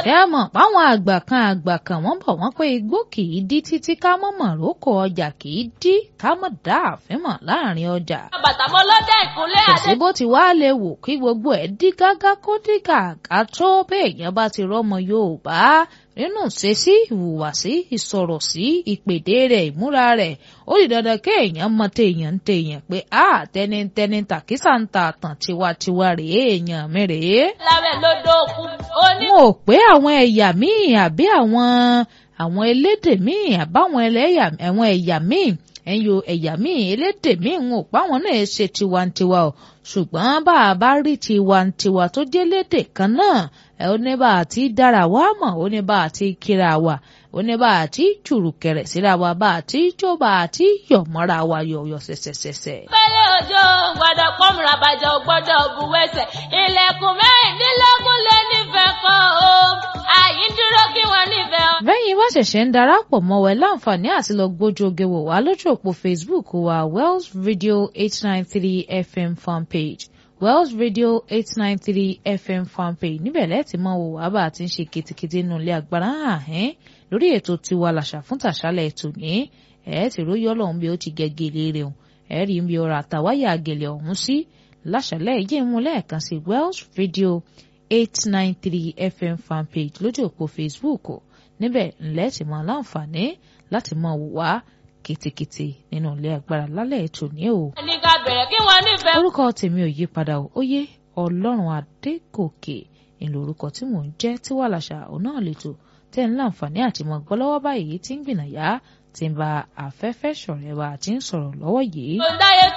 ṣé ẹ mọ̀ páwọn àgbà kan àgbà kan wọ́n bọ̀ wọ́n pé igbó kì í dí títí ká mọ̀ mọ̀ rókò ọjà kì í dí ká mọ̀ dá àfin mọ̀ láàrin ọjà. bàtà mọ́ lọ́dẹ ìkúnlẹ̀ kò adé. sí bó ti wá lè wò kí gbogbo ẹ̀ dí gágá kó dí gàgà tó béèyàn bá ti rọ́mọ Yorùbá nínú ṣesí ìhùwàsí ìsọ̀rọ̀sí ìpèdè rẹ̀ ìmúra rẹ̀ ó di dandan kéèyàn mọ téèyàn ń téèyàn pé a tẹnitẹni tàkísà ń ta àtàn tiwantiwa rèé èèyàn mi rèé. lábẹ́ lódò òkú oní. wọn ò pé àwọn ẹ̀yà míì àbí àwọn àwọn elédè míì àbáwọn ẹlẹ́yà àwọn ẹ̀yà míì ẹ̀yọ ẹ̀yà míì elédè míì wọn ò pa àwọn náà ṣe tiwantiwa o ṣùgbọ́n bá a bá rí tiwantiwa tó jẹ́ lédè kan náà ẹ ó ní bá a ti dára wá mọ̀ ó ní bá a ti kíra wa ó ní bá a ti jùrùkẹ̀rẹ̀ síra wa bá a ti jó bá a ti yọ̀ mọ́ra wa yọ̀yọ̀ ṣẹ̀ṣẹ̀ṣẹ̀ṣẹ̀. pẹ́lẹ́ òjò gbọ́dọ̀ pọ́nmùrà bàjẹ́ ò gbọ́dọ̀ buwẹ́sẹ̀ ilẹ̀kùn mẹ́rìndínlógún lé nífẹ̀ẹ́ kan o àyí ń dúró kí wọ́n nífẹ̀ẹ́ o. bẹ́yìn bá ṣẹ̀ṣẹ̀ ń darapọ̀ mọ́ wa ẹ láǹfààní àti lọ gbójú oge wò wá lójú òpó Facebook wa Wells Radio eight nine three FM fanpage Wells Radio eight nine three FM fanpage níbẹ̀ lẹ́ẹ̀tì mọ́ wò wá bá a ti ń ṣe kìtìkìtì nínú ilé agbára àhẹ́n lórí ètò tiwa làṣà fún tàṣálẹ̀ ètò ní ẹ̀ ti róyọ́ lọ́hún bí ó ti gẹ́gẹ́lé rẹ̀ hùn ẹ̀ rí bí ọ̀rọ̀ àtàwáyà àgẹ̀lẹ̀ ọ̀hún sí láṣálẹ̀ yìí mú lẹ́ẹ̀kan sí Wells Radio eight nine three FM fanpage lójú òpó Facebook níbẹ̀ ńlẹ́ ti mọ láǹfààní láti mọ wò wá kìtìkìtì nínú ilé agbára lálẹ́ ètò ní o. ní ká bẹ̀rẹ̀ kí wọ́n nífẹ̀ẹ́. orúkọ tèmi ò yí padà o ó yé ọlọ́run adégòkè ìlú orúkọ tí mò ń jẹ́ tí wà láṣà òun náà lètò tẹ́ ń láǹfààní àti mọ̀ gbọ́ lọ́wọ́ báyìí tí ń gbìnàyà tí ń ba afẹ́fẹ́ ṣọ̀rẹ́ wa tí ń sọ̀rọ̀ lọ́wọ́ yìí. kò dáyé